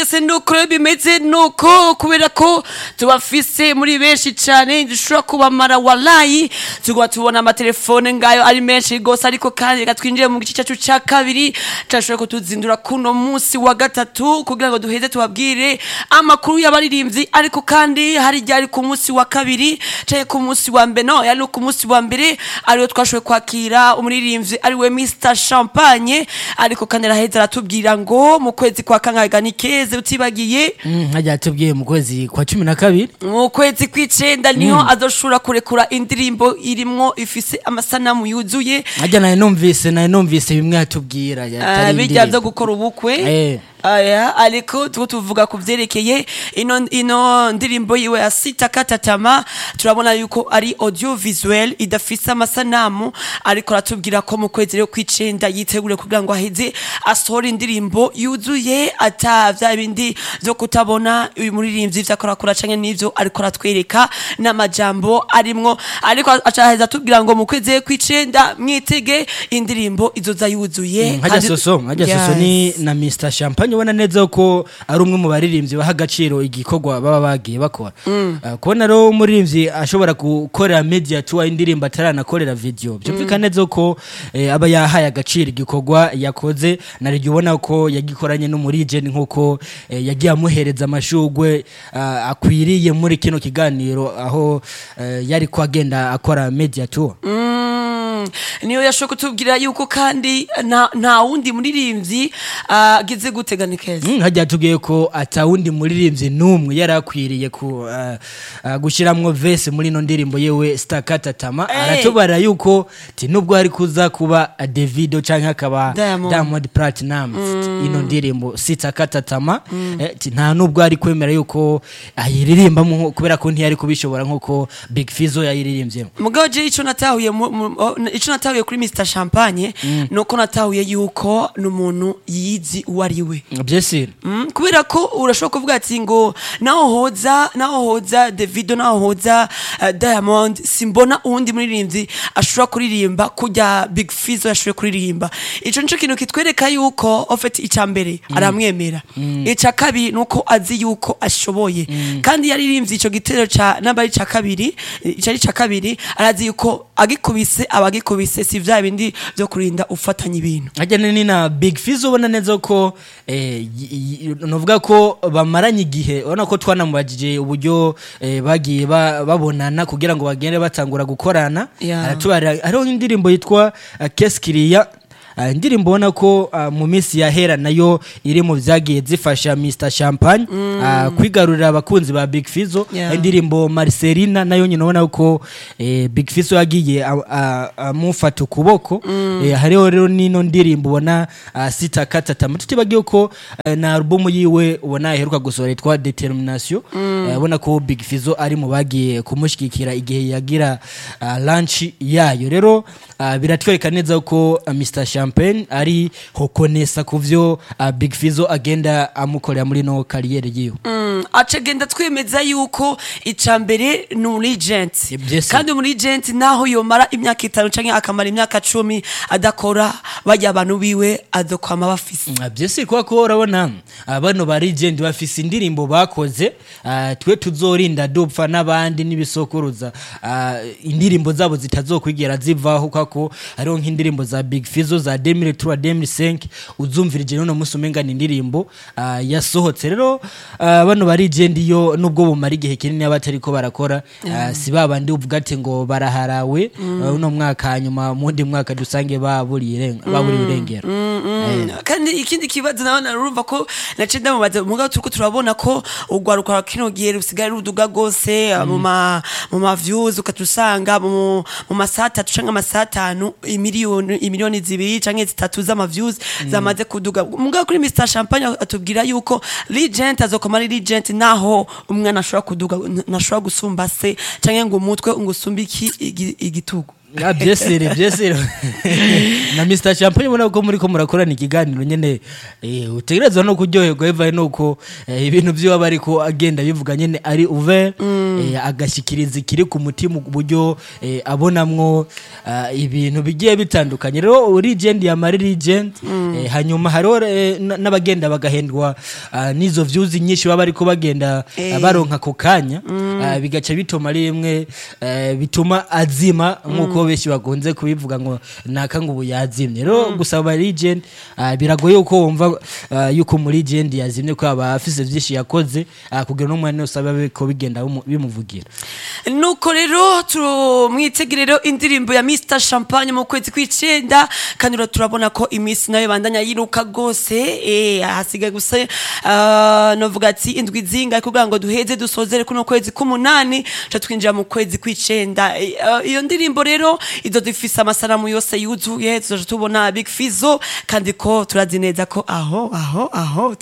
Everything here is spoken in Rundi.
byose nuko rero bimeze nuko kubera ko tubafise muri benshi cyane dushobora kubamara walayi tuguma tubona amatelefone ngayo ari menshi rwose ariko kandi reka twinjire mu gice cyacu cya kabiri turashobora kutuzindura kuno munsi wa gatatu kugira ngo duheze tubabwire amakuru y'abaririmbyi ariko kandi hari igihe ari ku munsi wa kabiri cyangwa ku munsi wa mbere no yari ku munsi wa mbere ariwo twashoboye kwakira umuririmbyi ariwe Mr Champagne ariko kandi araheza aratubwira ngo mu kwezi kwa kangaga ni keze utibagiye hajya atubwiye mu kwezi kwa cumi na kabiri mu kwezi kw'icenda niho azoshobora kurekura indirimbo irimwo ifise amasanamu yuzuye hajya nawe numvise nawe numvise bimwe yatubwira Ah, yatari bijya indirimbo. byo gukora ubukwe Eh. aya ariko tuko tuvuga ku vyerekeye ino, ino ndirimbo yiwe ya sita katatama turabona yuko ari audio visuel idafise amasanamu ariko aratubwira ko mu kwezi rero kw'icenda yitegure kugira ngo aheze asohora indirimbo yuzuye ata vya bindi vyo kutabona uyu muririmbyi ivyo akorakora canke n'ivyo ariko aratwereka n'amajambo arimwo ariko acaheza atubwira ngo mu kwezi kw'icenda mwitege indirimbo izoza yuzuye hajya kandi- soso hajya soso ni Yes. na Mr Champagne ubona neza ko ari umwe mu baririmbyi baha agaciro igikorwa baba bagiye bakora Ah, kubona rero umuririmbyi ashobora gukorera media tour indirimbo ataranakorera video byumvikana neza ko eh, aba yahaye agaciro igikorwa yakoze nariryo ubona ko yagikoranye n'umurijeni nk'uko eh, yagiye amuhereza amashugwe ah, akwiriye muri kino kiganiro aho eh, yari ko agenda akora media tour Mm, niyo yashoboye kutubwira yuko kandi nta nta wundi muririmbyi agize gutegana keza Mm, hajya tubwiye ko atawundi muririmbyi n'umwe yari akwiriye ku uh, uh, gushiramwo vese muri ino ndirimbo yewe stakata tama Eh. aratubara yuko ti nubwo hari kuza kuba uh, Davido canke akaba Diamond. Diamond Platinum ino ndirimbo sitakata tama eh, ti nta nubwo ari kwemera yuko ayiririmbamo kubera ko ntiyari kubishobora nkuko Big Fizzo yayiririmbyemo mugabo je ico natahuye mu- mu- o- ico natahuye kuri Mr Champagne nuko natahuye yuko n'umuntu yizi uwo ari we byesire Mm, kubera ko urashobora kuvuga ati ngo naho hoza naho hoza Davido naho hoza uh, Diamond simbona uwundi muririmbyi ashobora kuririmba kujya Big Fizzo yashoboye kuririmba ico nico kintu kitwereka yuko ofeti ica mbere aramwemera ica kabiri nuko azi yuko ashoboye kandi yaririmbye ico gitero ca namba ari ca kabiri ico ari ca kabiri arazi yuko agikubise abagikubise si vya bindi vyo kurinda ufatanya ibintu ajyana ni na big fizzo ubona neza ko eh, y- y- novuga ko bamaranye igihe ubona ko twanamubajije uburyo eh, bagiye ba- babonana kugira ngo bagende batangura gukorana Yeah. aratubarira hariho indirimbo yitwa uh, keskiriya Uh, indirimbo ubona ko uh, mu minsi yahera nayo iri mu vyagiye zifasha Mr Champagne uh, kwigarurira abakunzi ba Big Fizzo Yeah. indirimbo Marcelina nayo nyine ubona ko eh, Big Fizzo yagiye a- a- amufata ukuboko eh, hariho rero n'ino ndirimbo ubona uh, sita katatama tutibagiye ko eh, na album yiwe ubona iheruka gusohora yitwa Determination eh, ubona ko Big Fizzo ari mu bagiye kumushigikira igihe yagira uh, launch yayo rero uh, biratwereka neza ko uh, Mr Champagne ari hokonesa ku vyo uh, Big Fizzo agenda amukorera muri no kariyeri yiwe Mm, acagenda twemeza yuko ica mbere ni umurigent Yes. kandi umurigent naho yomara imyaka itanu canke akamara imyaka cumi adakora barya abantu biwe azokwama bafise Ah, byose kuba ko urabona ah, bano ba legend bafise indirimbo bakoze ah, twe tuzorinda dupfa n'abandi n'ibisokuruza ah, indirimbo zabo zitazokwigera zivaho kako hariho nk'indirimbo za Big Fizzo za 2003 2005 uzumvirije none musi umenga ni indirimbo ah, yasohotse rero ah, bano ba legend yo nubwo bumara igihe kinini abatariko barakora ah, si babandi uvuga ati ngo baraharawe ah, uno mwaka hanyuma mu wundi mwaka dusange baburiye iren- baburiye irengero Mm, kandi ikindi kibazo nawe narumva ko nace ndamubaza mugabo turiko turabona ko urwaruka rwa kino gihe rusigaye ruduga rwose mu ma mu ma views ukatusanga mu mu masaha atatu canke amasaha atanu imiliyoni imiliyoni zibiri canke zitatu z'ama views zamaze kuduga mugabo kuri Mr Champagne atubwira yuko Legend azokoma ari Legend naho umwana ashobora kuduga nashobora gusumba se canke ngo umutwe ngo usumbe iki igi- igitugu Ah, byesire byesire na Mr Champagne ubona ko muri ko murakorana ikiganiro nyene eh, utegerezwa no kuryoherwa bivaye nuko eh, ibintu vyo aba ariko agenda bivuga nyene ari ouvert eh, agashyikiriza ikiri ku mutima uburyo eh, abonamwo ah, ibintu bigiye bitandukanye rero legend yamara legend eh, hanyuma hariho eh, n- n'abagenda bagahendwa ah, n'izo views nyinshi baba ariko bagenda Eh. ah, baronka ako kanya ah, bigaca bituma ari rimwe eh, bituma azima nk'uko benshi bakunze kubivuga ngo naka ngo ubu yazimye rero gusaba legend ah, biragoye uko wumva ah, yuko muri legend yazimye ko aba afise vyinshi yakoze ah, kugira n'umwanya usaba ko bigenda bimu- bimuvugira nuko rero tumwitegerero indirimbo ya Mr Champagne mu kwezi kw'icenda kandi rero turabona ko iminsi nayo bandanya yiruka gose eh hasigaye gusa uh, novuga ati indwi zinga kugira ngo duheze dusozere kuno kwezi k'umunani ca twinjira mu kwezi kw'icenda Eh, uh, iyo ndirimbo rero izo dufise amasanamu yose yuzuye tuzoja tubona Big Fizzo kandi ko turazi neza ko aho aho aho